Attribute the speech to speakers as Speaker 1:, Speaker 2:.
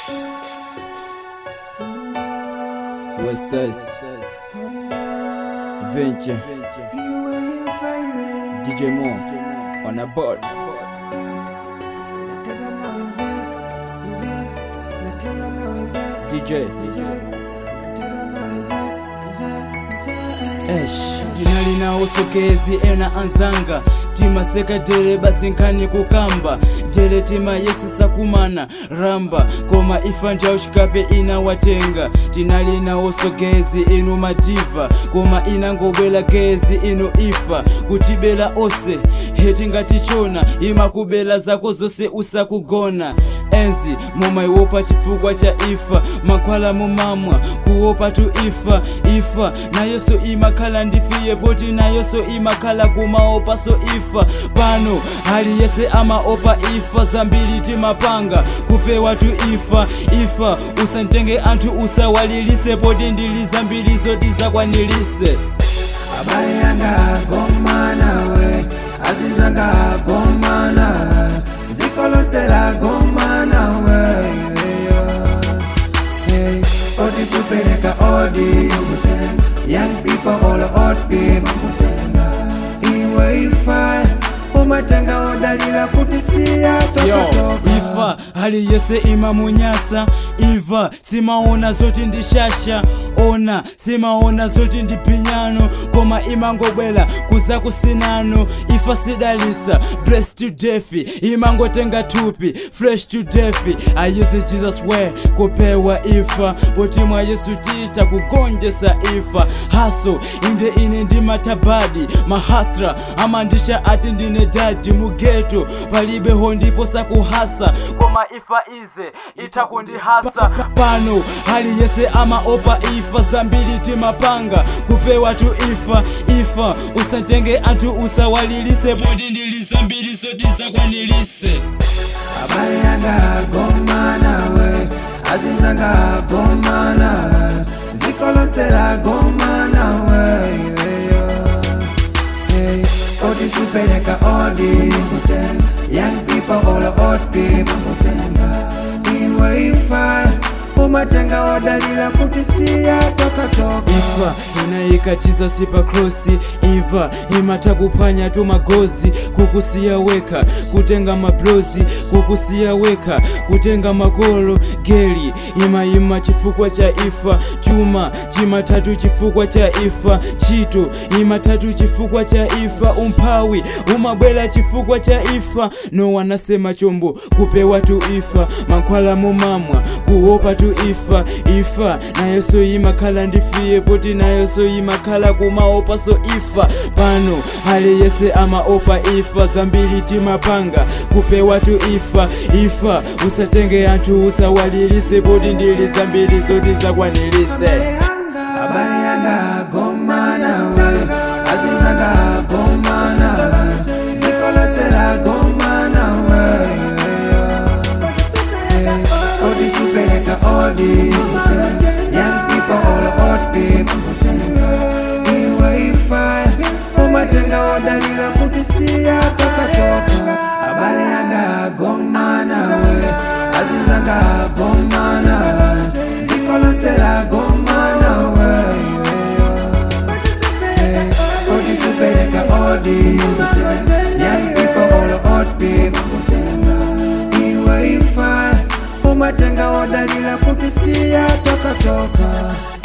Speaker 1: Westes Venture DJ Mo on a board DJ Esh Jina linaosokezi ena anzanga tima sekadere basi nkhani kukamba dele tima yesi sakumana ramba koma ifa njaushikape inawatenga tina linaosogezi inu madiva koma inangobwela gezi inu ifa kutibela ose heti ngatichona imakubela zako zose usakugona enzi mumaiwopa chifukwa cha ifa mankhwala mumamwa kuopa tu ifa ifa nayoso imakhala ndifiye poti nayoso imakhala kumaopa so ifa pano hali yese amaopa ifa zambiri timapanga kupewa tu ifa ifa usantenge anthu usawalilise poti ndili zambiri zoti zakwanilise
Speaker 2: abale yanga gomana we azizanga gomana zikolosela gomana we hey, odi supeleka odi young people all old people iwe ifa umatenga odalila kutisiya
Speaker 1: yo
Speaker 2: tokotoka
Speaker 1: ifa hali yese imamunyasa iva simaona zoti ndi shasha ona simaona zoti ndi pinyano koma imangobwela kuza kusinano ifa sidalisa bless to defi imangotenga thupi fresh to defi ayese jesus way kupewa ifa poti mwa yesu tita kugonjesa ifa haso inde ine ndi matabadi mahasra amandisha ati ndine daji mugeto palibeho ndipo sakuhasa koma ifa ize itakundihasa pano hali yese amaopa ifa zambiri timapanga kupewa tu ifa ifa usatenge anthu usawalilise poti ndili zambiri zoti zakwanilise
Speaker 2: abale yanga gomana we azizanga gomana zikolosela gomana we hey, odi supeleka odi young people all old people iwe ifa umatenga odalila kutisiya tokatoka
Speaker 1: ifa inayikatiza sipa krosi iva imatakuphwanya tu magozi kukusiya weka kutenga mablozi kukusiya weka kutenga makolo geli imayima chifukwa cha ifa chuma chimatatu chifukwa cha ifa chito imatatu chifukwa cha ifa umphawi umabwela chifukwa cha ifa no wanasema chombo kupewa tu ifa mankhwala mumamwa kuopa tu ifa ifa nayoso imakhala ndifiye poti nayoso imakhala kumaopa so ifa pano hali yese amaopa ifa zambiri timapanga kupewa tu ifa ifa usatenge anthu usawalilise poti ndili zambiri zoti zakwanilise
Speaker 2: abale yanga gomana we azizanga gomana zikolosela gomana we odi supeleka odi young people all old people iwe ifa umatenga odalila kutisiya tokatoka abale yanga gomana we azizanga gomana zikolosela gomana we odi supeleka odi young people all old people iwe ifa umatenga odalila kutisiya tokatoka